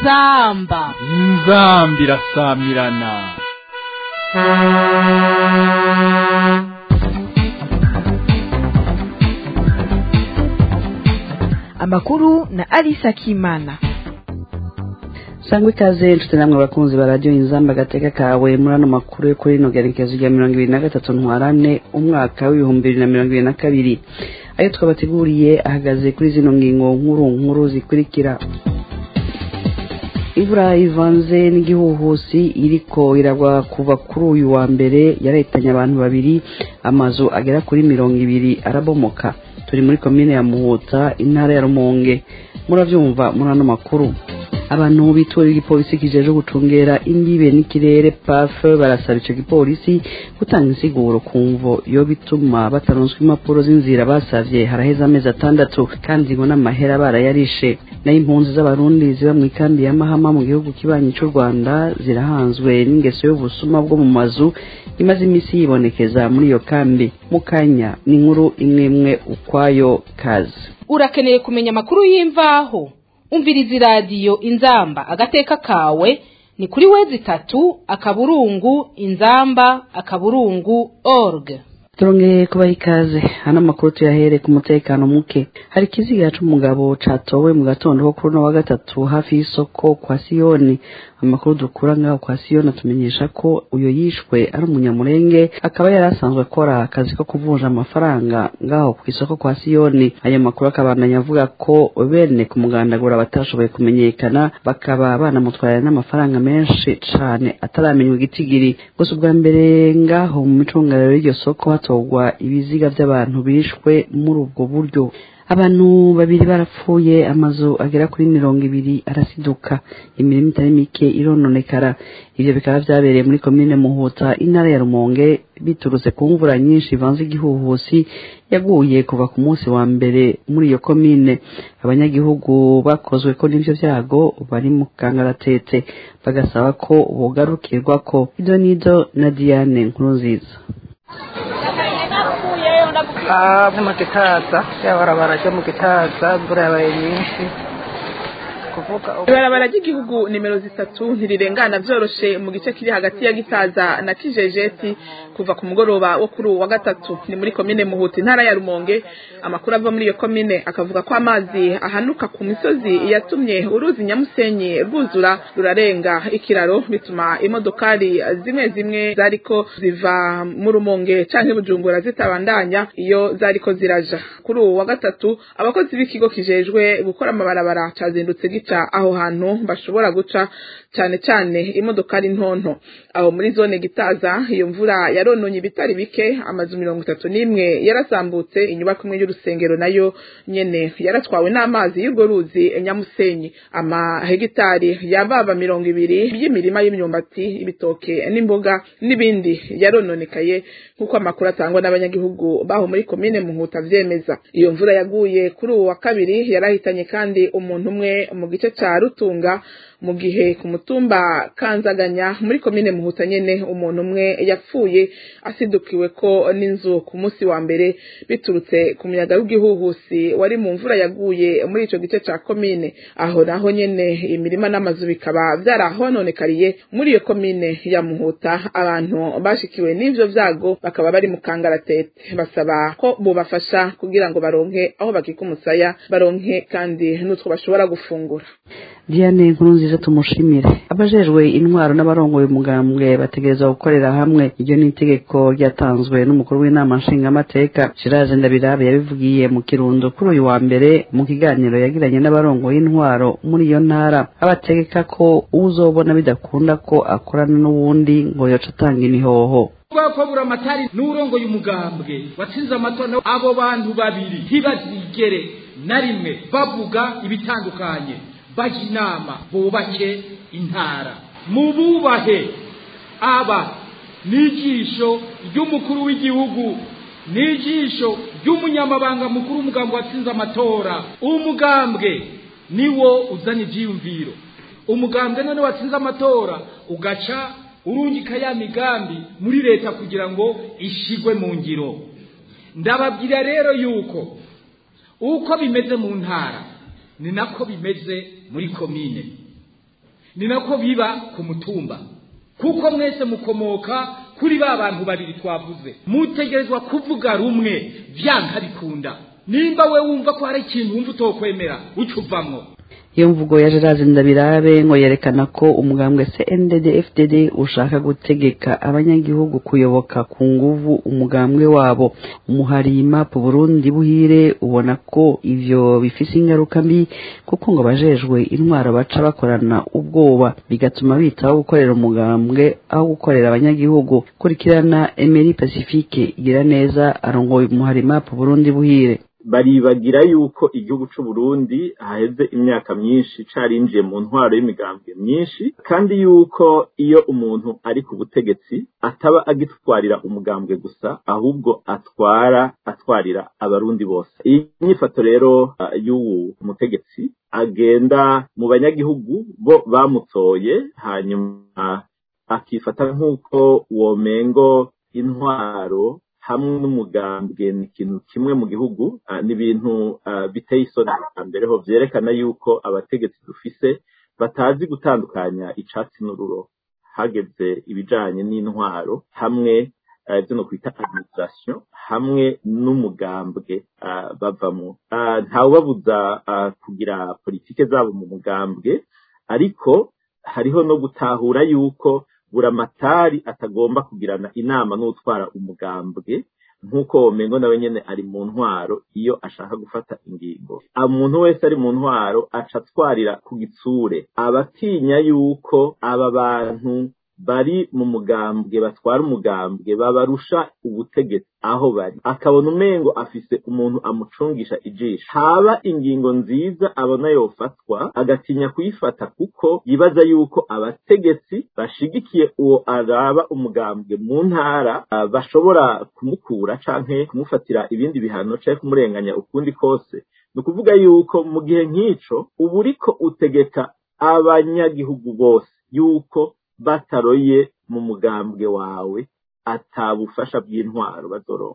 inzamba inzambi irasamirana amakuru na Alisa Kimana. sangwa ikaze nshuti namwe abakunzi ba radiyo inzamba agateka kawe muri ano makuru yo kuri rino gerekezo rya mirongo ibiri na gatatu ntwarane umwaka w'ibihumbi bibiri na mirongo ibiri na kabiri ayo twabateguriye ahagaze kuri zino ngingo nkuru nkuru zikurikira imvura ivanze n'igihuhusi iriko iragwa kuva kuri uyu wa mbere yarahitanye abantu babiri amazu agera kuri mirongo ibiri arabomoka turi muri komine ya muhuta intara ya rumonge murabyumva muri ano makuru abantu bitura igipolisi kijeje gucungera imbibe n'ikirere paf barasaba ico gipolisi gutanga insiguro ku mvo yo bituma bataronswa impapuro z'inzira basavye haraheze amezi atandatu kandi ngo n'amahera barayarishe nayo impunzi z'abarundi ziba mu ikambi ya mahama mu gihugu kibanyi c'u rwanda zirahanzwe n'ingeso y'ubusuma bwo mu mazu imaze imisi yibonekeza muri iyo kambi mu kanya ni inkuru imwe imwe ukwayo kazi urakeneye kumenya amakuru y'imvaho umviriza iradiyo inzamba agateka kawe ni kuri wezi itatu akaburungu inzamba akaburungu org turongeye kubaha ikaze hano amakuru tuyahere ku mutekano muke hari ikiziga c'umugabo catowe mu gatondo ko kuri uno wa gatatu hafi y'isoko kwa siyoni amakuru dukura ngaho kwa siyoni atumenyesha ko uyo yishwe ari umunyamurenge akaba yari asanzwe akora akazi ko kuvunja amafaranga ngaho ku isoko kwa siyoni ayo makuru akabandanya avuga ko bene kumugandagura batashoboye kumenyekana bakaba banamutwara n'amafaranga menshi cane ataramenywa igitigiri gusa ubwa mbere ngaho mu micungararo y'iryo soko hatorwa ibiziga vy'abantu bishwe muri ubwo buryo abantu babiri barapfuye amazu agera kuri mirongo ibiri arasiduka imirimo itari mike irononekara ivyo bikaba vyabereye muri komine muhuta intara ya rumonge biturutse ku mvura nyinshi ivanze igihuhusi yaguye kuva ku munsi wa mbere muri iyo komine abanyagihugu bakozwe ko n'ivyo vyago bari mu kangaratete bagasaba ko bogarukirwako ido nido na diane nkuru nziza Ah, mu gitaza yabarabara ryo mu gitaza imvura yabaye nyinshi kuvuga ibarabara ry'igihugu nimero zitatu ntirirengana vyoroshe mu gice kiri hagati ya gitaza na kijejeti kuva ku mugoroba wo kuri uwu wa gatatu ni muri komine muhuta intara ya rumonge amakuru ava muri iyo komine akavuga ko amazi ahanuka ku misozi yatumye uruzi nyamusenyi rwuzura rurarenga ikiraro bituma imodokari zimwe zimwe zariko ziva mu rumonge canke bujumbura zitabandanya iyo zariko ziraja kuri uwu wa gatatu abakozi b'ikigo kijejwe gukora amabarabara cazindutse gica aho hantu bashobora guca cyane cyane imodokari ntonto aho muri zone gitaza iyo mvura yarononye ibitari bike amazu mirongo itatu n'imwe yarasambutse inyubako imwe y'urusengero nayo nyene yaratwawe n'amazi y'urwo ruzi nyamusenyi amahegitari yababa mirongo ibiri y'imirima y'imyumbati ibitoke n'imboga n'ibindi yarononekaye nk'uko amakuru atangwa n'abanyagihugu baho muri komine muhuta vyemeza iyo mvura yaguye kuri uwu wa kabiri yarahitanye kandi umuntu umwe mu gice ca rutunga mu gihe ku mutumba kanzaganya muri komine muhuta nyene umuntu umwe yapfuye asidukiwe ko n'inzu ku munsi wa mbere biturutse ku muyaga w'igihuhusi wari mu mvura yaguye muri ico gice ca komine aho naho nyene imirima n'amazu bikaba vyarahononekariye muri iyo komine ya muhuta abantu bashikiwe n'ivyo vyago bakaba bari mu kangaratete basaba ko bobafasha kugira ngo baronke aho bakika umusaya baronke kandi n'utwo bashobora gufungura diane nkuru nziza tumushimire abajejwe intwaro n'abarongoye umugambwe bategereza gukorera hamwe iryo ni itegeko ryatanzwe n'umukuru w'inama nshingamateka shiraje ndabirabe yabivugiye mu kirundo kuri uyu wa mbere mu kiganiro yagiranye n'abarongoye intwaro muri iyo ntara abategeka ko uzobona bidakunda ko akorana n'uwundi ngo yoca atanga imihoho ko buramatari n'urongoye umugambwe watsinze amatora abo bantu babiri ntibazigere na rimwe bavuga ibitandukanye bajya inama bubake intara mububahe aba n'ijisho ry'umukuru w'igihugu n'ijisho ry'umunyamabanga mukuru w'umugambwe watsinze amatora umugambwe niwo uzana ibyiyumviro umugambwe none watsinze amatora ugaca urungika ya migambi muri leta kugira ngo ishigwe mu ngiro ndababwira rero yuko uko bimeze mu ntara ni nako bimeze muri komine ni nako biba ku mutumba kuko mwese mukomoka kuri ba bantu babiri twavuze mutegerezwa kuvuga rumwe vyanka bikunda nimba we wumva ko hari ikintu wumva utokwemera uca uvamwo iyo mvugo ya Gerard Ndabirabe ngo yerekana ko umugambwe CNDD FDD ushaka gutegeka abanyagihugu kuyoboka ku nguvu umugambwe wabo umuharima ku Burundi buhire ubona ko ivyo bifise ingaruka mbi kuko ngo bajejwe intwaro baca bakorana ubwoba bigatuma bitaho gukorera umugambwe aho gukorera abanyagihugu kurikirana Emery Pacifique igira neza arongoye umuharima ku Burundi buhire baribagira yuko igihugu c'u Burundi haheze imyaka myinshi carinjiye mu ntwaro y'imigambwe myinshi kandi yuko iyo umuntu ari ku butegetsi ataba agitwarira umugambwe gusa ahubwo atwara atwarira abarundi bose iyi nyifato rero uh, y'uwu mutegetsi agenda mu banyagihugu bo bamutoye hanyuma akifata nk'uko womengo intwaro hamwe n'umugambwe ni ikintu kimwe mu gihugu ni ibintu biteye isoni mbere ho byerekana yuko abategetsi dufise batazi gutandukanya icatsi n'ururo hageze ibijanye n'intwaro hamwe ibyo no kwita administration hamwe n'umugambwe bavamo ntawubabuza kugira politike zabo mu mugambwe ariko hariho no gutahura yuko buramatari atagomba kugirana inama n'utwara umugambwe nk'uko womengo nawe nyene ari mu ntwaro iyo ashaka gufata ingingo umuntu wese ari mu ntwaro aca atwarira ku gitsure abatinya yuko aba bantu bari mu mugambwe batwara umugambwe babarusha ubutegetsi aho bari akabona umengo afise umuntu amucungisha ijisho haba ingingo nziza abona yofatwa agatinya kuyifata kuko yibaza yuko abategetsi bashigikiye uwo araba umugambwe mu ntara uh, bashobora kumukura canke kumufatira ibindi bihano canke kumurenganya ukundi kose ni ukuvuga yuko mu gihe nk'ico uba uriko utegeka abanyagihugu bose yuko bataroye mu mugambwe wawe atabufasha bw'intwaro bazoronka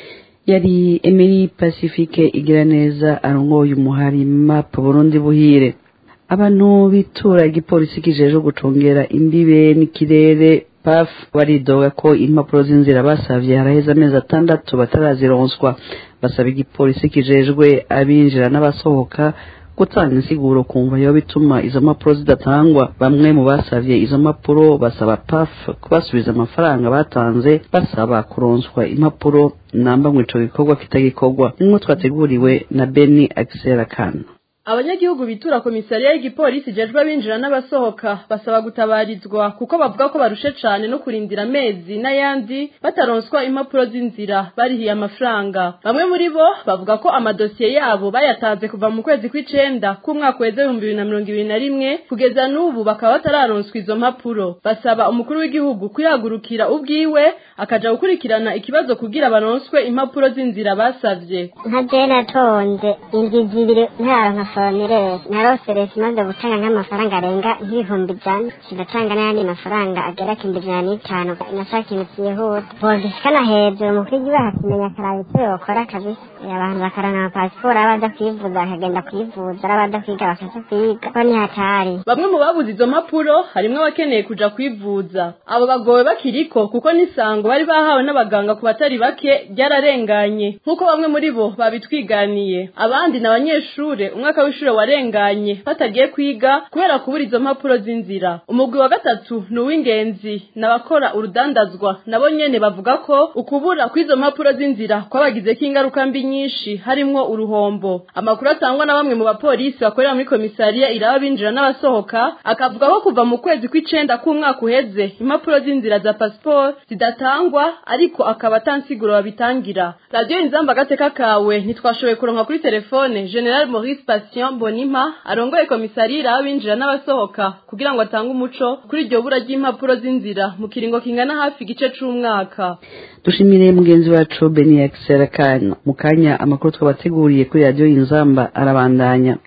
yari Emery Pacifique igira neza arongoye umuharima po Burundi buhire abantu bitura igipolisi kijeje gucungera imbibe n'ikirere paf baridoga ko impapuro z'inzira basavye haraheze amezi atandatu batarazironswa basaba igipolisi kijejwe abinjira n'abasohoka gutanga insiguro kumva yo bituma izo mpapuro zidatangwa bamwe mu basavye izo mpapuro basaba paf kubasubiza amafaranga batanze basaba kuronswa impapuro namba mu ico gikorwa kitagikorwa nimwe twateguriwe na Beni Axel Kana abanyagihugu bitura komisariya y'igipolisi ijejwe abinjira n'abasohoka basaba gutabarizwa kuko bavuga ko barushe cane no kurindira amezi n'ayandi bataronswa impapuro z'inzira barihiye amafaranga bamwe muri bo bavuga ko amadosiye yabo bayatanze kuva mu kwezi kw'icenda k'umwaka weze ibihumbi bibiri na mirongo ibiri na rimwe kugeza n'ubu bakaba batararonswa izo mpapuro basaba umukuru w'igihugu kwihagurukira ubwiwe akaja gukurikirana ikibazo kugira baronswe impapuro z'inzira basavye nka je natonze indwi zibiri ntaronka foromire narose leta imaze gutanga nk'amafaranga arenga nk'ibihumbi ijana kigatanga n'ayandi mafaranga agera ku ijana n'itanu nashaka ikintu cyihuta bogishikana hejuru umukuru w'igihugu akakimenya akaraba icyo yokora kabisa abantu bakarana amapasiporo abaza kwivuza bakagenda kwivuza abaza kwiga bakaja kwiga ko nihatari bamwe mu babuze izo mpapuro harimwo abakeneye kuja kwivuza abo bagowe bakiriko kuko n'isango bari bahawe n'abaganga ku batari bake ryararenganye nk'uko bamwe muri bo babitwiganiye abandi ni abanyeshure umwaka w'ishure warenganye batagiye kwiga kubera kubura izo mpapuro z'inzira umugwi wa gatatu ni uw'ingenzi n'abakora urudandazwa nabo nyene bavuga ko ukubura kw'izo mpapuro z'inzira kwabagizeko ingaruka mbi nyinshi harimwo uruhombo amakuru atangwa na bamwe mu bapolisi bakorera muri komisariya iraba binjira n'abasohoka akavuga ko kuva mu kwezi kw'icenda k'umwaka uheze impapuro z'inzira za pasiporo zidatangwa ariko akaba atansiguro babitangira radiyo inzamba agateka kawe ntitwashoboye kuronka kuri telefone general maurice patient bonima arongoye komisariya iraba binjira n'abasohoka kugira ngo atange umuco kuri iryo bura ry'impapuro z'inzira mu kiringo kingana hafi igice c'umwaka dushimire mugenzi wacu Beni Axel Kana mu kanya amakuru twabateguriye kuri radiyo inzamba arabandanya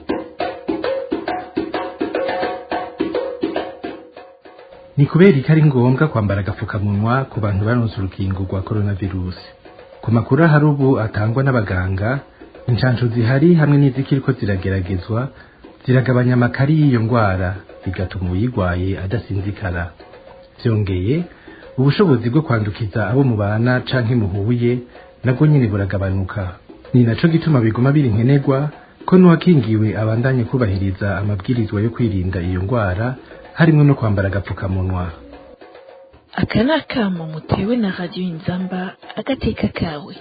ni kubera ko ari ngombwa kwambara agapfukamunwa ku bantu baronse urukingo rwa coronavirusi ku makuru ahari ubu atangwa n'abaganga inshansho zihari hamwe n'izikiriko zirageragezwa ziragabanya amakari y'iyo ndwara bigatuma uyirwaye adasinzikara byongeye ubushobozi bwo kwandukiza abo mubana canke muhuye nabwo nyine buragabanuka ni naco gituma biguma biri nkenerwa ko n'uwakingiwe abandanye kubahiriza amabwirizwa yo kwirinda iyo ndwara harimwo no kwambara agapfukamunwa aka ni akamo mutewe na radiyo inzamba agateka kawe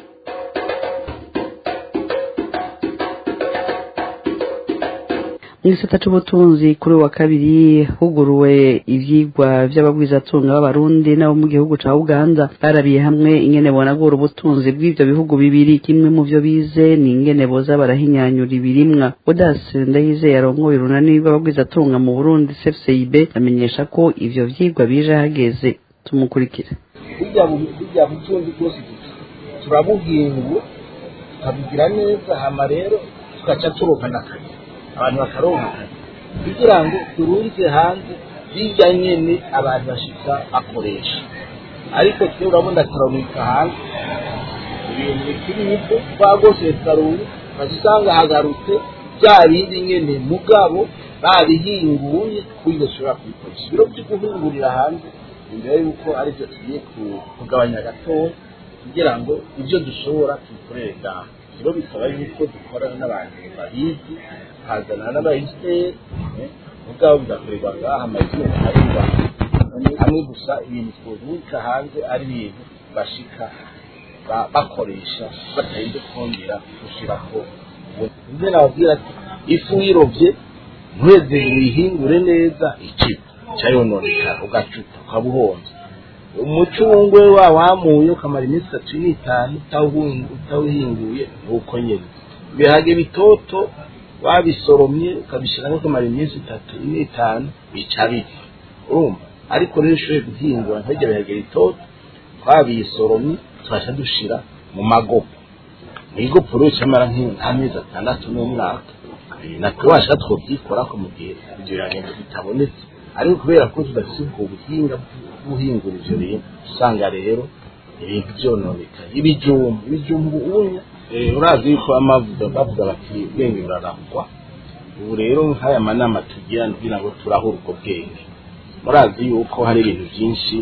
mu gisata c'ubutunzi kuri uwa kabiri huguruwe ivyigwa vy'abagwizatunga b'abarundi n'abo mu gihugu ca uganda barabiye hamwe ingene bonagura ubutunzi bw'ivyo bihugu bibiri kimwe mu vyo bize ni ingene boza barahinyanyura ibirimwa odasi ndayizeye arongoye urunani rw'abagwizatunga mu burundi cfcib amenyesha ko ivyo vyigwa bije hageze tumukurikire burya butunzi bwose turabuhingu tukabugira neza hama rero tugaca turonkana akazi abantu bakaronka akazi kugira ngo turunze hanze bijya nyene abantu bashika bakoresha ariko twe urabona turamwika hanze ibintu bikiri bito twagose tukarunga ukazisanga hagarutse bya bindi nyene mugabo babihinguye kuburyo dushobora kubikoresha ibiro byo guhingurira hanze imbere yuko aribyo tugiye kugabanya gatoya kugira ngo ibyo dushobora tubikorere ngaha rero bisaba yuko dukorana n'abantu babizi hazana n'abayisiteri mugabo bigakorerwa ngaha amazina areba hamwe gusa ibintu twubika hanze ari ibintu bashika bakoresha batarinze kongera gushiraho ibyo nababwira ati ifu uyirovye ntuheze uyihingure neza ikiba cyayononekara ugacupa ukaba uhonze umucungwe wa wamuye ukamara iminsi itatu n'itanu utawuhinguye nuko nyine ibiharage bitoto wabisoromye ukabishyiramo ukamara iminsi itatu n'itanu bica bipfa urumva ariko rero ushoboye guhingura ntujya biharage bitoto twabisoromye tubasha dushira mu magopo mu igopo rero cyamara nk'amezi atandatu n'umwaka natwe washaka twobyikorako mu gihe ibyo biharage bitabonetse ariko kubera ko tudafite ubwo buhinga guhingura ivyo bintu usanga rero ibintu vyononekaye ibijumbu ibijumbu unya urazi yuko amavuga bavuga bati ubwenge burarangwa ubu rero nk'aya manama tugira kugira ngo turahura ubwo bwenge murazi yuko hari ibintu vyinshi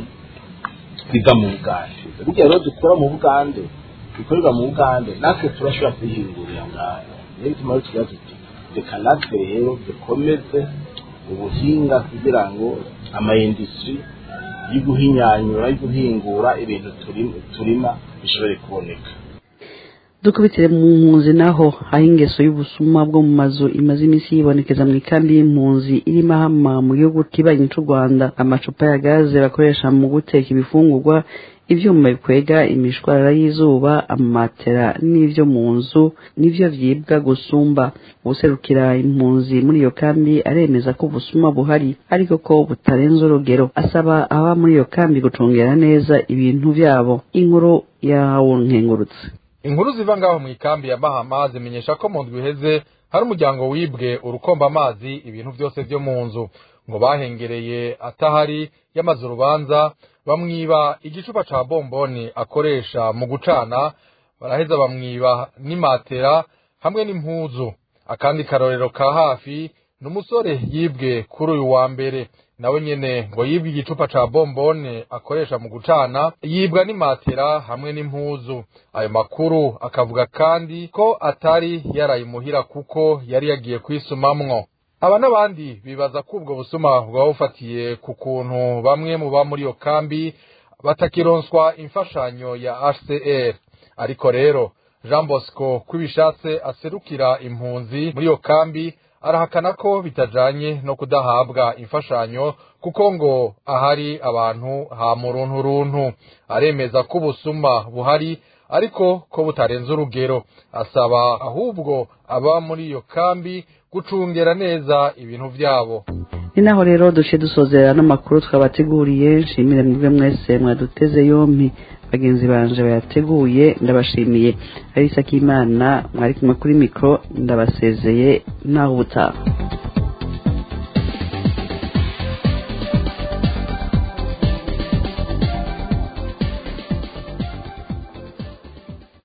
biva mu bugande burya rero dukora mu bugande bikorerwa mu bugande natwe turashobora kwihingurira ngayo niyo bituma rero tugira tuti reka natwe rero dukomeze ubuhinga kugira ngo amayindustri y'iguhinyanyura y'iguhingura ibintu turima bishobore kuboneka dukubitire mu mpunzi naho aho ingeso y'ubusuma bwo mu mazu imaze iminsi yibonekeza mu ikambi y'impunzi irimo ahama mu gihugu kibanyi c'u rwanda amacupa ya gaze bakoresha mu guteka ibifungurwa ivyuma bikwega imishwarara y'izuba amatera n'ivyo mu nzu nivyo vyibwa gusumba userukira impunzi muri iyo kambi aremeza ko ubusuma buhari ariko ko butarenze urugero asaba aba muri iyo kambi gucungera neza ibintu vyabo inkuru yawo nkengurutse inkuru ziva ngaho mu ikambi ya mahama zimenyesha ko mu ndwi iheze hari umuryango wibwe urukomba amazi ibintu byose vyo mu nzu ngo bahengereye atahari yamaze urubanza bamwiba igicupa ca bomboni akoresha mu gucana baraheza bamwiba n'imatera hamwe n'impuzu akandi karorero ka hafi ni umusore yibwe kuri uyu wa mbere nawe nyene ngo yibwe igicupa ca bombone akoresha mu gucana yibwa n'imatera hamwe n'impuzu ayo makuru akavuga kandi ko atari yarayimuhira kuko yari yagiye kwisumamwo aba n'abandi bibaza ko ubwo busuma bwaba bufatiye ku kuntu bamwe mu ba muri iyo kambi batakironswa imfashanyo ya hcr ariko rero jean bosco kwibishatse aserukira impunzi muri iyo kambi arahakana ko bitajanye no kudahabwa imfashanyo kuko ngo ahari abantu ha muruntu runtu aremeza ko ubusuma buhari ariko ko butarenze urugero asaba ahubwo aba muri iyo kambi gucungera neza ibintu vyabo ni naho rero duce dusozera n'amakuru twabateguriye nshimire mwebwe mwese mwaduteze yompi bagenzi banje bayateguye ndabashimiye arisa k'imana mwari kumwe kuri mikoro ndabasezeye naho ubutaha